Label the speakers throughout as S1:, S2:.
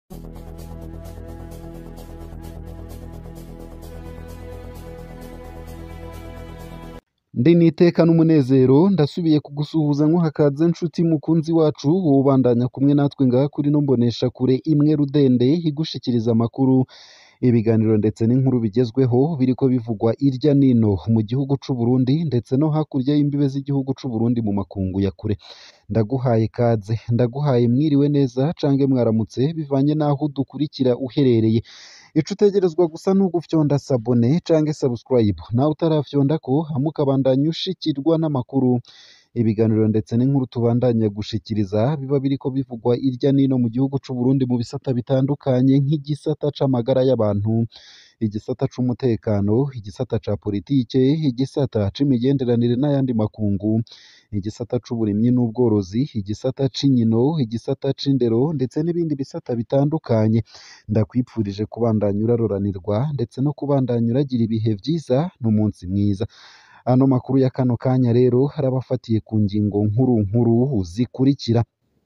S1: Ndi n'iteka n'umunezero ndasubiye kugusuhuza nkuhakaze nshuti mukunzi wacu wowe ubandanya kumwe natwe ngaha kuri ino mboneshakure imwe rudende igushikiriza amakuru ibiganiro ndetse n'inkuru bigezweho biriko bivugwa irya nino mu gihugu c'u Burundi ndetse no hakurya y'imbibe z'igihugu c'u Burundi mu makungu ya kure ndaguhaye kaze ndaguhaye mwiriwe neza cange mwaramutse bivanye n'aho udukurikira uherereye ico utegerezwa gusa n'ugufyonda sabone cange subscribe nawe utarafyondako hama ukabandanya ushikirwa n'amakuru ibiganiro ndetse n'inkuru tubandanya gushikiriza biba biriko bivugwa irya nino mu gihugu c'u Burundi mu bisata bitandukanye nk'igisata c'amagara y'abantu igisata c'umutekano igisata ca politike igisata c'imigenderanire n'ayandi makungu igisata c'uburimyi n'ubworozi igisata c'inkino igisata c'indero ndetse n'ibindi bisata bitandukanye ndakwipfurije kubandanya uraroranirwa ndetse no kubandanya uragira ibihe vyiza n'umunsi mwiza ano makuru ya kano kanya rero harabafatiye ku ngingo nkuru nkuru zikurikira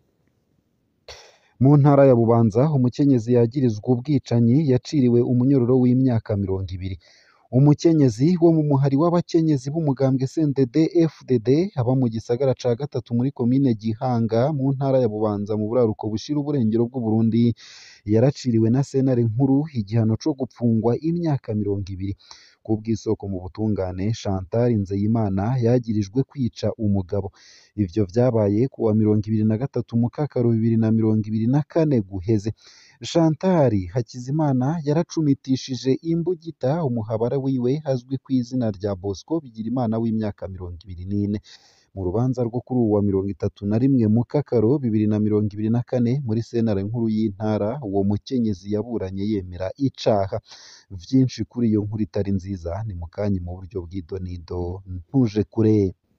S1: mu ntara ya Bubanza umukenyezi yagirizwa ubwicanyi yaciriwe umunyororo w'imyaka mirongo ibiri umukenyezi wo mu muhari w'abakenyezi b'umugambwe CNDD FDD aba mu gisagara ca gatatu muri komine Gihanga mu ntara ya Bubanza mu buraruko bushira uburengero bw'u Burundi yaraciriwe na sentare nkuru igihano co gupfungwa imyaka mirongo ibiri kubw'isoko mu butungane Chantal Nzeyimana yagirijwe kwica umugabo ivyo vyabaye ku wa mirongo ibiri na gatatu mukakaro bibiri na mirongo ibiri na kane guheze Chantal Hakizimana yaracumitishije imbugita umuhabara wiwe azwi ku izina rya Bosco Bigirimana w'imyaka mirongo ibiri n'ine mu rubanza rwo kuri uwa mirongo itatu na rimwe mukakaro bibiri na mirongo ibiri na kane muri sentare nkuru y'intara uwo mukenyezi yaburanye yemera icaha vyinshi kuri iyo nkuru itari nziza ni mukanyi mu buryo bw'idonido ntuje kure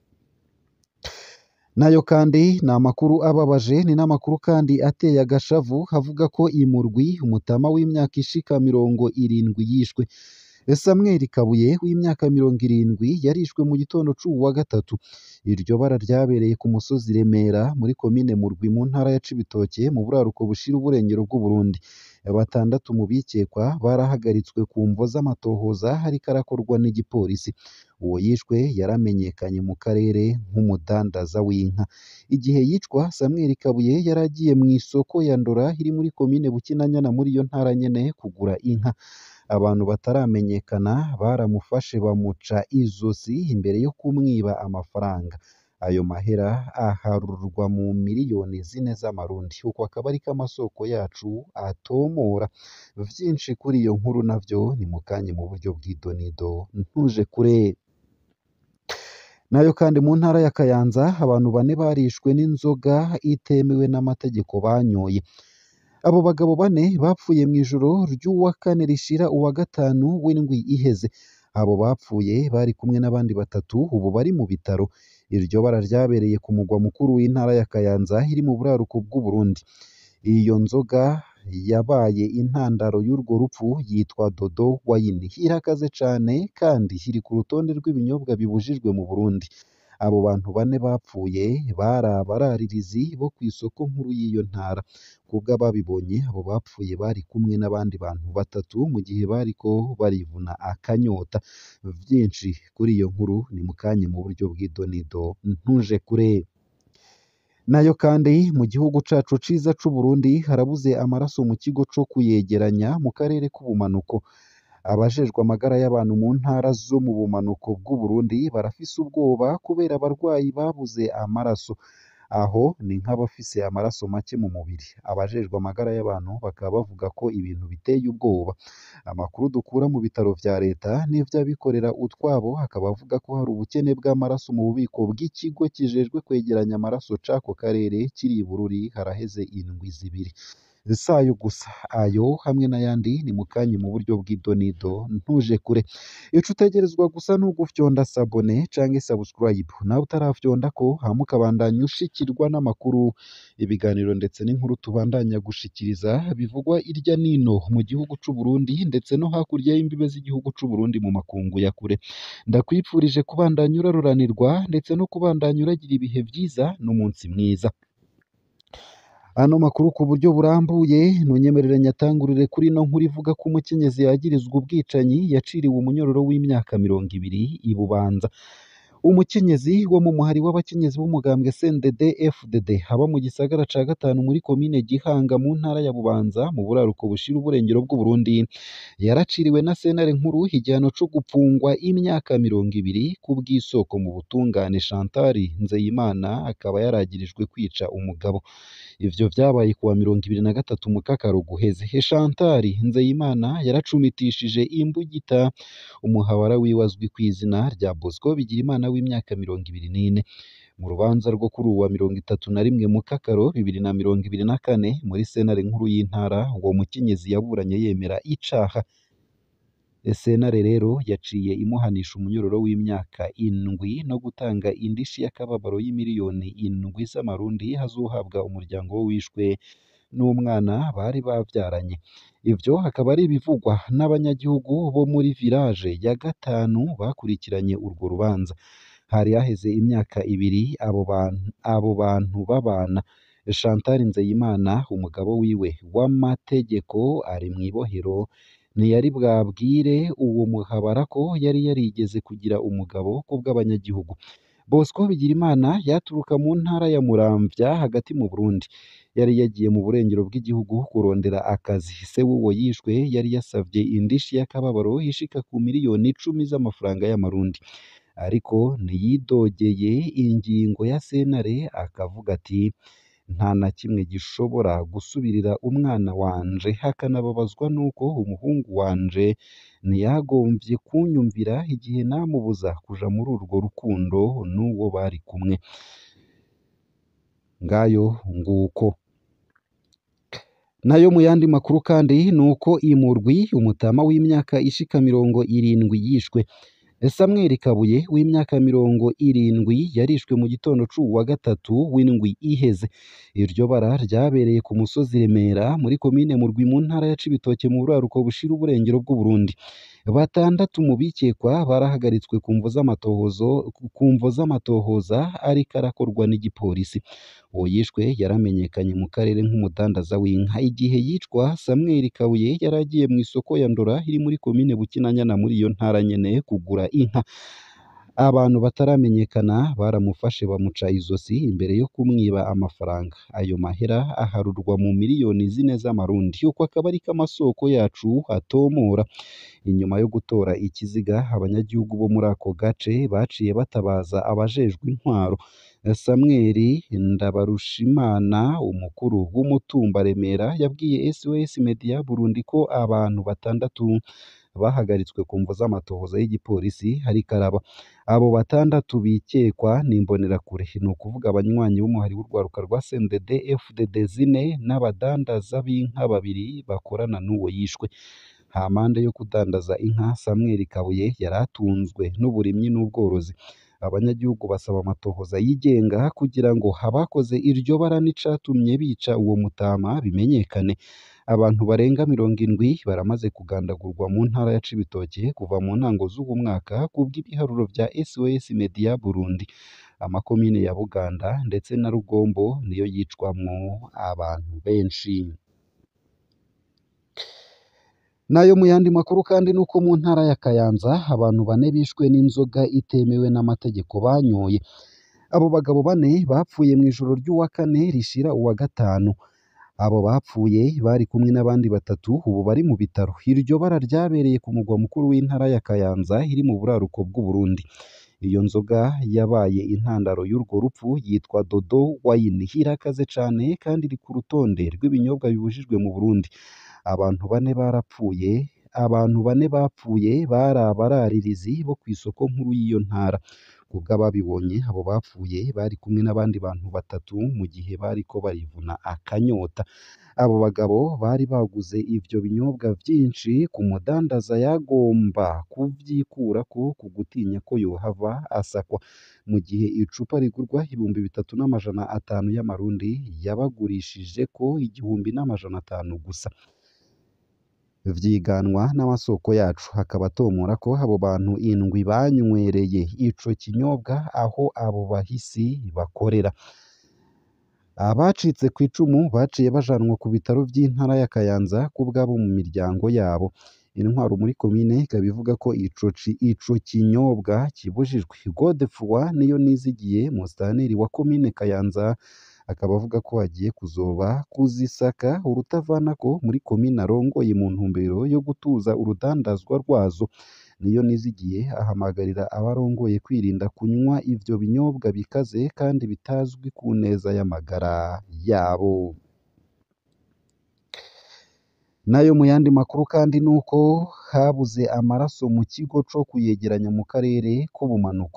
S1: nayo kandi ni amakuru ababaje ni n'amakuru kandi ateye agashavu havuga ko imurwi umutama w'imyaka ishika mirongo irindwi yishwe Samuel Kabuye w'imyaka mirongo irindwi yarishwe mu gitondo c'uwu wa gatatu iryo bara ryabereye ku musozi Remera muri komine Murwi mu ntara ya Cibitoke mu buraruko bushira uburengero bw'u Burundi batandatu mu bikekwa barahagaritswe ku mvo z'amatohoza hariko arakorwa n'igipolisi uwo yishwe yaramenyekanye mu karere nk'umudandaza w'inka igihe yicwa Samuel Kabuye yari agiye mu isoko ya Ndora iri muri komine Bukinanyana muri iyo ntara nyene kugura inka abantu bataramenyekana baramufashe bamuca izosi imbere yo kumwiba amafaranga ayo mahera aharurwa mu miliyoni zine z'amarundi uko akaba ariko amasoko yacu atomora vyinshi kuri iyo nkuru navyo ni mukanye mu buryo bw'idonido ntuje kure nayo kandi mu ntara ya Kayanza abantu bane barishwe n'inzoga itemewe n'amategeko banyoye abo bagabo bane bapfuye mu ijoro ry'uwa kane rishira uwa gatanu w'indwi iheze abo bapfuye bari kumwe n'abandi batatu ubu bari mu bitaro iryo bara ryabereye ku mugwa mukuru w'intara ya Kayanza iri mu buraruko bw'u Burundi iyo nzoga yabaye intandaro y'urwo rupfu yitwa Dodo wayini irakaze cane kandi iri ku rutonde rw'ibinyobwa bibujijwe mu Burundi abo bantu bane bapfuye bari abararirizi bo kw'isoko nkuru y'iyo ntara kubw'ababibonye abo bapfuye bari kumwe n'abandi bantu batatu mu gihe bariko barivuna akanyota vyinshi kuri iyo nkuru ni mukanye mu buryo bw'idonido ntuje kure nayo kandi mu gihugu cacu ciza c'u Burundi harabuze amaraso mu kigo co kuyegeranya mu karere k'ubumanuko abajejwe amagara y'abantu mu ntara zo mu bumanuko bw'u Burundi barafise ubwoba kubera abarwayi babuze amaraso aho ni nk'abafise amaraso make mu mubiri abajejwe amagara y'abantu bakaba bavuga ko ibintu biteye ubwoba amakuru dukura mu bitaro vya leta n'ivy'abikorera utwabo akaba avuga ko hari ubukene bw'amaraso mu bubiko bw'ikigo kijejwe kwegeranya amaraso c'ako karere kiri i Bururi haraheze indwi zibiri sayo gusa ayo hamwe n'ayandi ni mukanye mu buryo bw'idonido ntuje kure ico utegerezwa gusa n'ugufyonda sabone canke subscribe nawe utarafyondako hama ukabandanya ushikirwa n'amakuru ibiganiro ndetse n'inkuru tubandanya gushikiriza bivugwa irya nino mu gihugu c'u Burundi ndetse no hakurya y'imbibe z'igihugu c'u Burundi mu makungu ya kure ndakwipfurije kubandanya uraruranirwa ndetse no kubandanya uragira ibihe vyiza n'umunsi mwiza ano makuru ku buryo burambuye ntunyemerere nyatangurire kuri ino nkuru ivuga ko umukenyezi yagirizwa ubwicanyi yaciriwe umunyororo w'imyaka mirongo ibiri i Bubanza umukenyezi wo mu muhari w'abakenyezi b'umugambwe CNDD FDD haba mu gisagara ca gatanu muri komine Gihanga mu ntara ya Bubanza mu buraruko bushira uburengero bw'u Burundi yaraciriwe na sentare nkuru igihano co gupfungwa imyaka mirongo ibiri ku bw'isoko mu butungane Chantal Nzeyimana akaba yaragirijwe kwica umugabo ivyo vyabaye kuwa mirongo ibiri na gatatu mu kakaro guheze he Chantal Nzeyimana yaracumitishije imbugita umuhabara wiwe azwi ku izina rya Bosco Bigirimana w'imyaka mirongo ibiri n'ine mu rubanza rwo kuri uwa mirongo itatu na rimwe mu kakaro bibiri na mirongo ibiri na kane muri sentare nkuru y'intara uwo mukenyezi yaburanye yemera icaha sentare rero yaciye imuhanisha umunyororo w'imyaka indwi no gutanga indishi y'akababaro y'imiliyoni indwi z'amarundi hazohabwa umuryango we wishwe n'umwana bari bavyaranye ivyo hakaba ari ibivugwa n'abanyagihugu bo muri village ya gatanu bakurikiranye urwo rubanza hari haheze imyaka ibiri abo bantu abo bantu babana Chantal Nzeyimana umugabo wiwe w'amategeko ari mu ibohero ntiyari bwabwire uwo muhabara ko yari yarigeze kugira umugabo kubw'abanyagihugu Bosco Bigirimana yaturuka mu ntara ya Muramvya hagati mu Burundi yari yagiye mu burengero bw'igihugu kurondera akazi se w'uwo yishwe yari yasavye indishi y'akababaro ishika ku miliyoni icumi z'amafaranga y'amarundi ariko ntiyidogeye ingingo ya sentare akavuga ati nta na kimwe gishobora gusubirira umwana wanje hakanababazwa nuko umuhungu wanje ntiyagomvye kunyumvira igihe namubuza kuja muri urwo rukundo n'uwo bari kumwe ngayo nguko nayo mu yandi makuru kandi nuko imurwi umutama w'imyaka ishika mirongo irindwi yishwe Samuel Kabuye w'imyaka mirongo irindwi yarishwe mu gitondo c'uwa gatatu w'indwi iheze iryo bara ryabereye ku musozi Remera muri komine Murwi mu ntara ya Cibitoke mu buraruko bushira uburengero bw'u Burundi batandatu mu bikekwa barahagaritswe ku mvo z'amatohozo ku mvo z'amatohoza ariko arakorwa n'igipolisi uwo yishwe yaramenyekanye mu karere nk'umudandaza w'inka igihe yicwa Samuel Kabuye yari agiye mu isoko ya Ndora iri muri komine Bukinanyana muri iyo ntara nyene kugura inka abantu bataramenyekana baramufashe bamuca izosi imbere yo kumwiba amafaranga ayo mahera aharurwa mu miliyoni zine z'amarundi uko akaba ariko amasoko yacu atomora inyuma yo gutora ikiziga abanyagihugu bo muri ako gace baciye batabaza abajejwe intwaro Samuel Ndabarushimana umukuru w'umutumba Remera yabwiye SOS Media Burundi ko abantu batandatu bahagaritswe ku mvo z'amatohoza y'igipolisi hari karaba abo batandatu bikekwa n'imbonerakure ni ukuvuga abanywanyi b'umuhari w'urwaruka rwa CNDD FDD zine n'abadandaza b'inka babiri bakorana n'uwo yishwe hampande yo kudandaza inka Samuel Kabuye yari atunzwe n'uburimyi n'ubworozi abanyagihugu basaba amatohoza yigenga kugira ngo abakoze iryo bara n'icatumye bica uwo mutama bimenyekane abantu barenga mirongo indwi baramaze kugandagurwa mu ntara ya Cibitoke kuva mu ntango z'uwo mwaka kubw'ibiharuro vya SOS Media Burundi amakomine ya Buganda ndetse na Rugombo niyo yicwamwo abantu benshi nayo mu yandi makuru kandi nuko mu ntara ya Kayanza abantu bane bishwe n'inzoga itemewe n'amategeko banyoye abo bagabo bane bapfuye mu ijoro ry'uwa kane rishira uwa gatanu abo bapfuye bari kumwe n'abandi batatu ubu bari mu bitaro iryo bara ryabereye ku mugwa mukuru w'intara ya Kayanza iri mu buraruko bw'u Burundi iyo nzoga yabaye intandaro y'urwo rupfu yitwa Dodo wine irakaze cane kandi iri ku rutonde rw'ibinyobwa bibujijwe mu Burundi abantu bane barapfuye abantu bane bapfuye bari abararirizi bo ku isoko nkuru y'iyo ntara kubw'ababibonye abo bapfuye bari kumwe n'abandi bantu batatu mu gihe bariko barivuna akanyota abo bagabo bari baguze ivyo binyobwa vyinshi ku mudandaza yagomba kuvyikurako ku gutinya ko yohava asakwa mu gihe icupa rigurwa ibihumbi bitatu n'amajana atanu y'amarundi yabagurishije ko igihumbi n'amajana atanu gusa vyiganwa n'amasoko yacu hakaba atomora ko abo bantu indwi banywereye ico kinyobwa aho abo bahisi bakorera abacitse ku icumu baciye bajanwa ku bitaro vy'intara ya Kayanza kubw'abo mu miryango yabo intwaro muri komine ikaba ivuga ko ico ci- ico kinyobwa kibujijwe Godefroid niyo nizigiye musitanteri wa komine Kayanza akaba avuga ko agiye kuzoba kuzisaka urutavanako muri komine arongoye mu ntumbero yo gutuza urudandazwa rwazo niyo nizigiye ahamagarira abarongoye kwirinda kunywa ivyo binyobwa bikaze kandi bitazwi ku neza y'amagara yabo nayo mu yandi makuru kandi nuko habuze amaraso mu kigo co kuyegeranya mu karere k'ubumanuko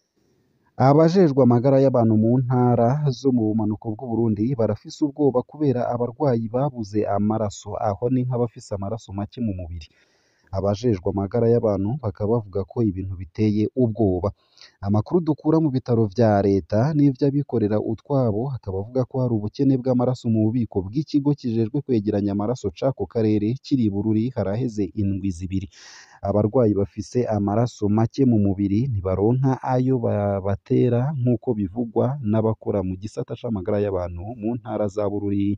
S1: abajejwe amagara y'abantu mu ntara zo mu bumanuko bw'Uburundi barafise ubwoba kubera abarwayi babuze amaraso aho ni nk'abafise amaraso make mu mubiri abajejwe amagara y'abantu bakaba bavuga ko ibintu biteye ubwoba amakuru dukura mu bitaro vya leta n'ivy'abikorera utwabo akaba avuga ko hari ubukene bw'amaraso mu bubiko bw'ikigo kijejwe kwegeranya amaraso c'ako karere kiri i Bururi haraheze indwi zibiri abarwayi bafise amaraso make mu mubiri ntibaronka ayo babatera nk'uko bivugwa n'abakora mu gisata c'amagara y'abantu mu ntara za Bururi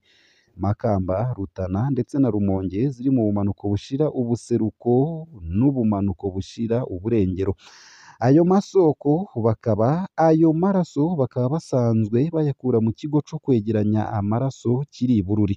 S1: Makamba Rutana ndetse na Rumonge ziri mu bumanuko bushira ubuseruko n'ubumanuko bushira uburengero ayo masoko bakaba ayo maraso bakaba basanzwe bayakura mu kigo co kwegeranya amaraso kiri i Bururi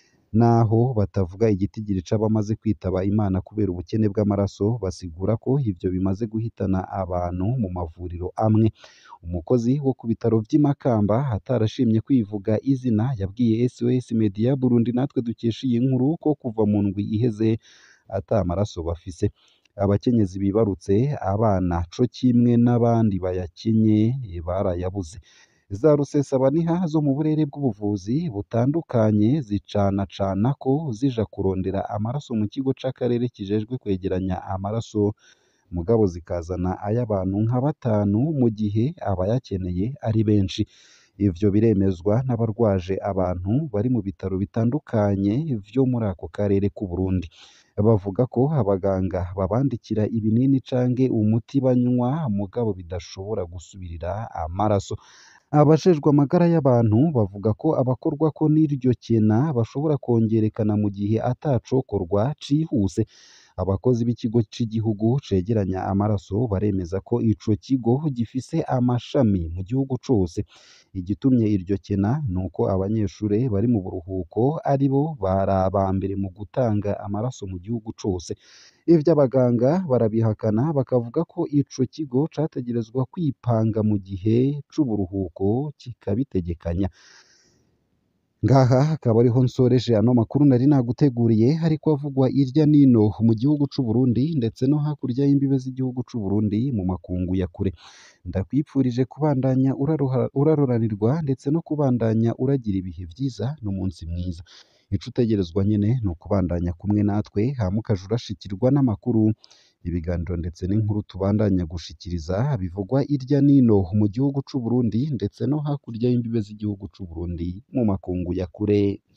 S1: naho batavuga igitigiri c'abamaze kwitaba Imana kubera ubukene bw'amaraso basigura ko ivyo bimaze guhitana abantu mu mavuriro amwe umukozi wo ku bitaro vy'i Makamba atarashimye kwivuga izina yabwiye SOS Media Burundi natwe dukesha iyi nkuru ko kuva mu ndwi iheze ata maraso bafise abakenyezi bibarutse abana co kimwe n'abandi bayakenye barayabuze za rusesabaniha zo mu burere bw'ubuvuzi butandukanye zicanacana ko zija kurondera amaraso mu kigo c'akarere kijejwe kwegeranya amaraso mugabo zikazana ay'abantu nka batanu mu gihe abayakeneye ari benshi ivyo biremezwa n'abarwaje abantu bari mu bitaro bitandukanye vyo muri ako karere k'u Burundi bavuga ko abaganga babandikira ibinini canke umuti banywa mugabo bidashobora gusubirira amaraso abajejwe amagara y'abantu bavuga ko abakorwako n'iryo kena bashobora kongerekana mu gihe atacokorwa cihuse abakozi b'ikigo c'igihugu cegeranya amaraso baremeza ko ico kigo gifise amashami mu gihugu cose igitumye iryo kena ni uko abanyeshure bari mu buruhuko ari bo bari aba mbere mu gutanga amaraso mu gihugu cose ivyo abaganga barabihakana bakavuga ko ico kigo categerezwa kwipanga mu gihe c'uburuhuko kikabitegekanya ngaha akaba ariho nsoreje ano makuru nari naguteguriye ariko avugwa irya nino mu gihugu c'u Burundi ndetse no hakurya y'imbibe z'igihugu c'u Burundi mu makungu ya kure ndakwipfurije kubandanya uraroha- uraroranirwa ndetse no kubandanya uragira ibihe vyiza n'umunsi mwiza ico utegerezwa nyene ni ukubandanya kumwe natwe hama ukaja urashikirwa n'amakuru ibiganiro ndetse n'inkuru tubandanya gushikiriza bivugwa irya nino mu gihugu c'u Burundi ndetse no hakurya y'imbibe z'igihugu c'u Burundi mu makungu ya kure